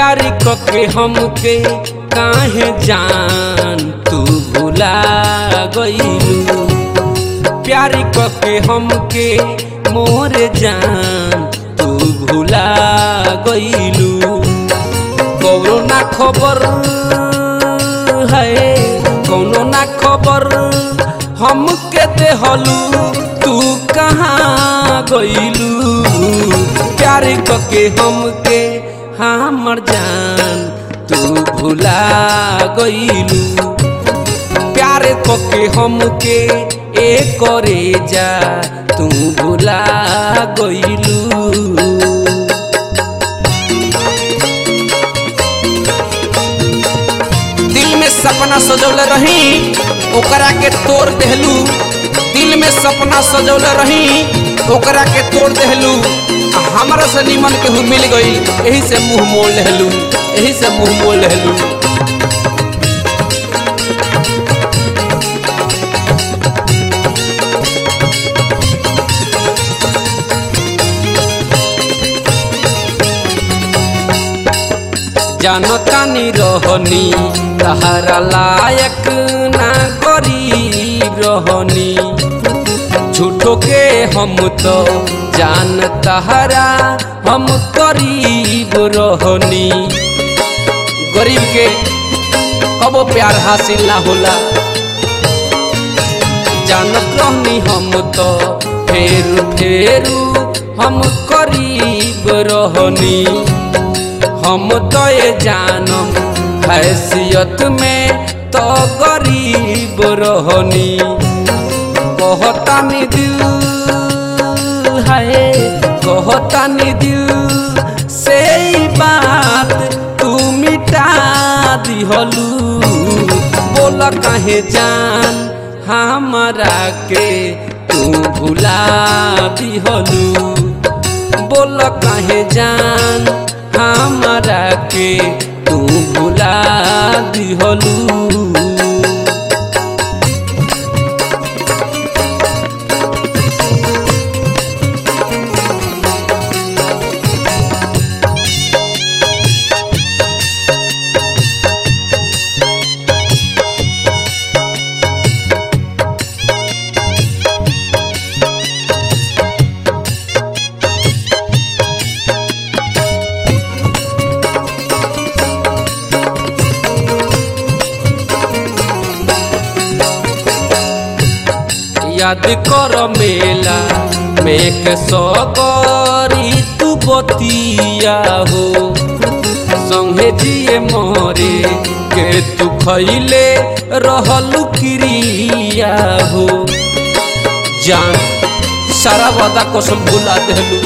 प्यार कके हमके काहे जान तू भुला गईलू प्यार कके हमके मोर जान तू भुला गईलू कौनो ना खबर है कौनो ना खबर हमके देहलू तू कहाँ गईलू प्यार कके हमके हमर जान तू भुला गईलू प्यार कके हमके ए करे जा तू भुला गईलू दिल में सपना सजौले रही ओकरा के तोड़ देहलू दिल में सपना सजौले रही ओकरा के तोड़ देहलू आ हमरा से निमन केहू मिल गई यही से मुंह मोड़ लेहलू यही से मुंह मोड़ लेहलू जानतानी रहनी तहरा लायक ना गरीब रहनी झूठो के हम तो जान तहरा हम करीब रहनी गरीब के कबो प्यार हासिल ना होला जानत रहनी हम तो फेरू फेरू हम करीब रहनी हम तो ये जानम हैसियत में तो गरीब रहनी कहतानी दिल है कहतानी दिल से ही बात तू मिटा दिहलू बोल कहे जान हमरा के तू भुला दिहलू बोल कहे जान हमरा के तू भुला दिहलू याद कर मेला में के सगरी तू बतिया हो संगे जिए मरे के तू खैले रहलू क्रिया हो जान सारा वादा कसम भुला देलू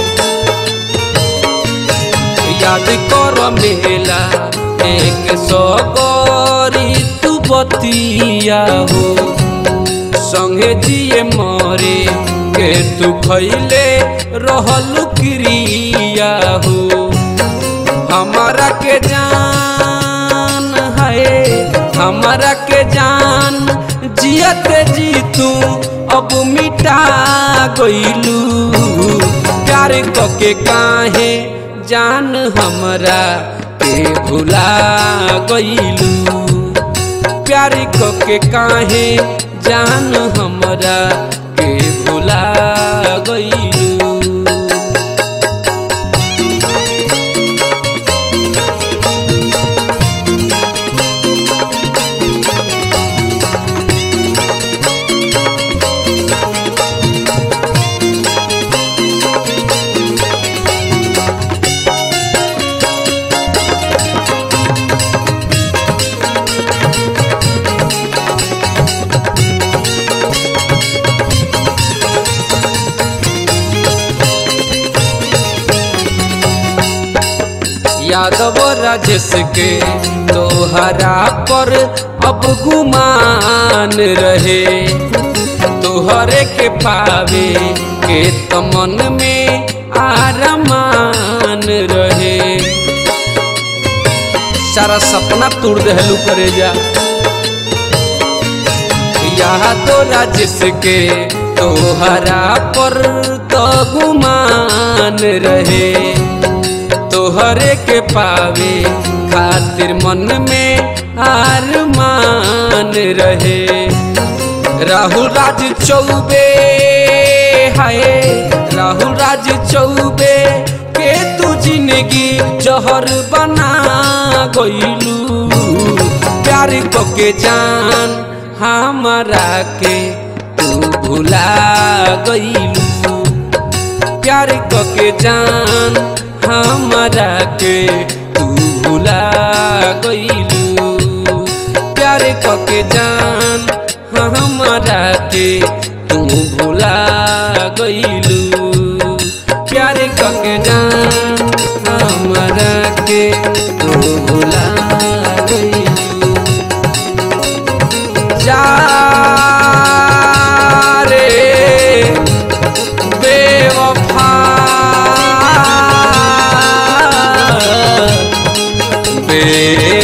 याद कर मेला एक सगरी तू बतिया हो संगे जिए मरे के तू खैले रहलू क्रिया हो हमारा के जान है हमारा के जान जियत जी तू अब मिटा गईलू प्यार के काहे जान हमरा के भुला गईलू प्यार के काहे जान हमरा के भुला गईलू यादव राजेश के तोहरा पर अब गुमान रहे तोहरे के पावे के तमन में आरमान रहे सारा सपना तोड़ दहलू करे जा यहाँ तो राजेश के तोहरा पर तो गुमान रहे तोहरे के पावे खातिर मन में आरमान रहे राहुल राज चौबे हाय राहुल राज चौबे के तू जिंदगी जहर बना गईलू प्यार को के जान हमारा के तू भुला गईलू प्यार को के जान हमारा के तू भुला गईलू प्यार को के जान हमारा के तू भुला गईलू प्यार को के जान हमारा के तू भुला गईलू जा रे बेवफा बे